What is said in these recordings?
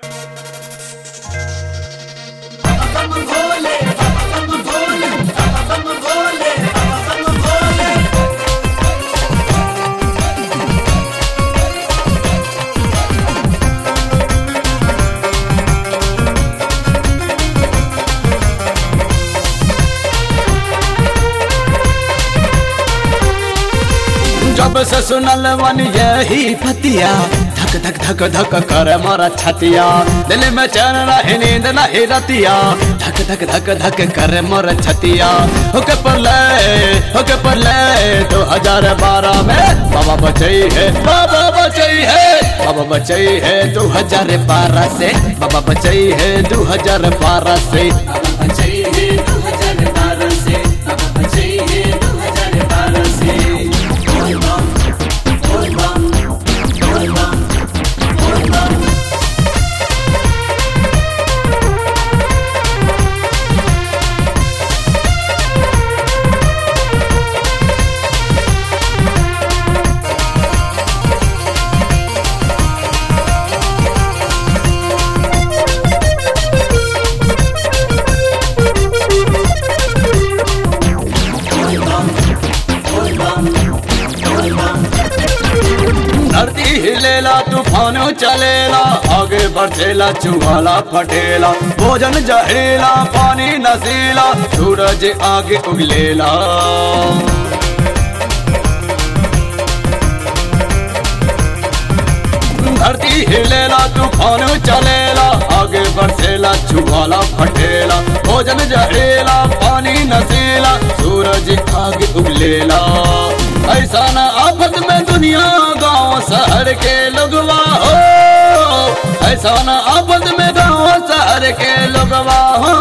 जब से सुनल मन यही पतिया धक धक धक धक कर मारा छतिया दिल में चैन नहीं नींद नहीं रतिया धक धक धक धक कर मोर छतिया होके पर ले होके पर ले दो हजार बारह में बाबा बचई है बाबा बचई है बाबा बचई है दो हजार बारह से बाबा बचई है दो हजार बारह से बाबा बचई है 2012 से बाबा बचई है 2012 से बोल बम बोल बम बोल बम बोल बम बोल बम बोल बम बोल बम धरती हिलेला तूफान चलेला आगे बढ़ेला चुहाला फटेला भोजन जहरीला पानी नसीला सूरज आगे उगलेला धरती हिलेला तूफान चलेला आगे बढ़ेला चुहाला फटेला भोजन जहरीला पानी नसीला सूरज आगे उगलेला ऐसा न आफत में दुनिया गांव शहर के लोगवा हो ऐसा न आफत में गांव शहर के लोगवा हो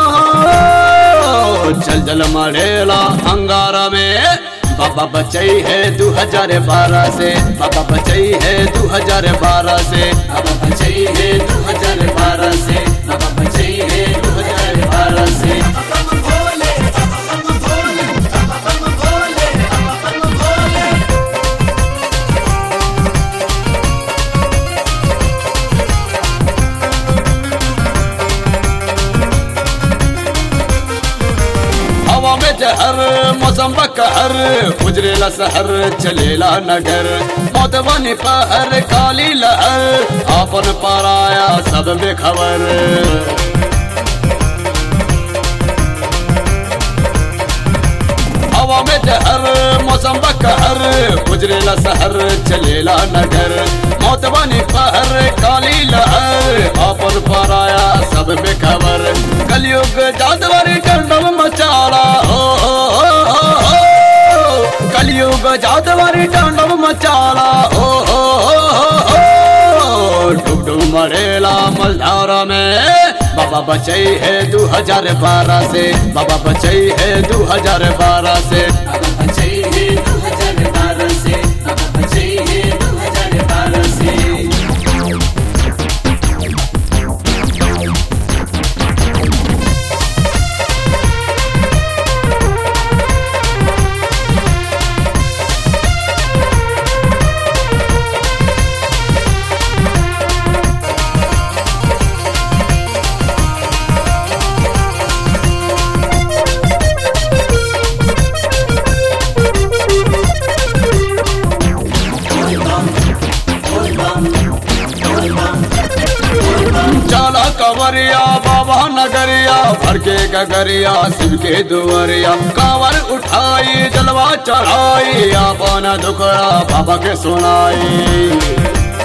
चल चल मरेला अंगारा में बाबा बचई है दो हजार बारह से बाबा बचई है दो हजार बारह से बाबा बचई है 2012 से बाबा बचई है 2012 से हवा में जहर मौसम बकहर उजरेला शहर चलेला नगर मौत बनी पहर काली लहर आपन पराया सब बेखबर हवा में जहर मौसम बकहर उजरेला शहर चलेला नगर मौत बनी पहर काली लहर आपन पराया सब बेखबर कलयुग जादवर कंडम मचाला हो हो, हो, हो, हो। कलयुग जादवर टांडव मचाला हो हो हो हो हो डूब डूब मरेला मलधारा में बाबा बचई है दो हजार बारह से बाबा बचई है दो हजार बारह से बाबा बचई है 2012 से बाबा बचई है 2012 से बोल बम बोल बम बोल बम चला कवरिया बाबा नगरिया भर के गगरिया शिव के दुवरिया कांवर उठाई जलवा चढ़ाई अपन दुखड़ा बाबा के सुनाई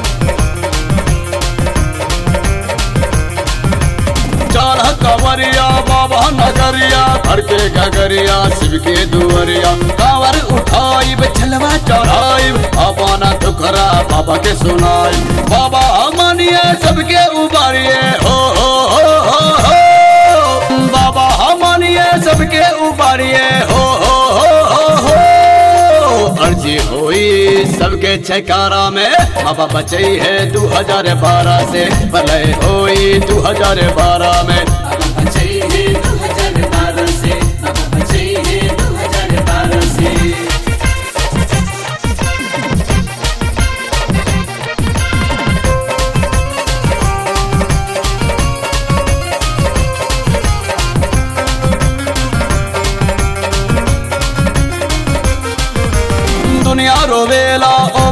चल कवरिया बाबा नगरिया भर के गगरिया शिव के दुवरिया कांवर उठाई चलवा चढ़ाई अपन दुखरा बाबा के सुनाई बाबा मानिए सबके उबारिए हो हो हो हो हो बाबा मानिए सबके उबारिए हो हो हो हो हो अर्जी हुई सबके छकारा में बाबा बचई है दो हजार बारह से भले हुई दो हजार बारह में बाबा बचई है 2012 से बाबा बचई है 2012 से चल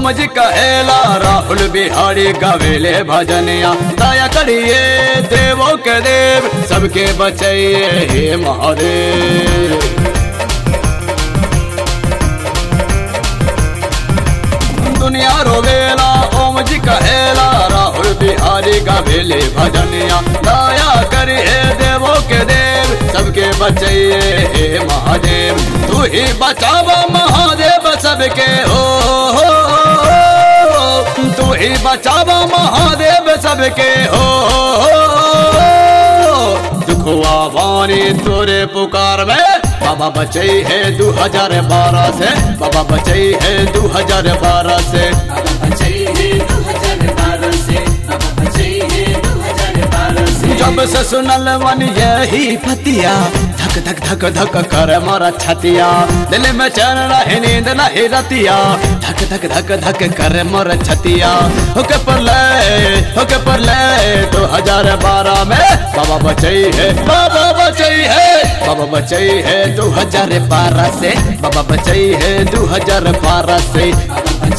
ओम जी कहेला राहुल बिहारी गवेले भजनिया दया करिए देवों के देव सबके बचाइए हे महादेव दुनिया रोवेला ओम जी कहेला राहुल बिहारी गवेले भजनिया दया करिए देवों के देव सबके बचाइए हे महादेव तू ही बचावा महादेव सबके हो, हो, हो तू ही बचावा महादेव सबके हो, हो, हो दुखवा वाणी तोरे पुकार में बाबा बचई है दू हजार बारह से बाबा बचई है दू हजार बारह से बाबा बचाइए 2012 से बाबा बचाइए 2012 से जब से सुनल मन यही फतिया धक धक धक धक कर मारा छतिया दिल में चैन रहे नींद नहीं रतिया धक धक धक धक कर मोर छतिया होके पर ले होके पर ले दो हजार बारह में बाबा बचई है बाबा बचई है बाबा बचई है दो हजार बारह से बाबा बचई है दो हजार बारह से बाबा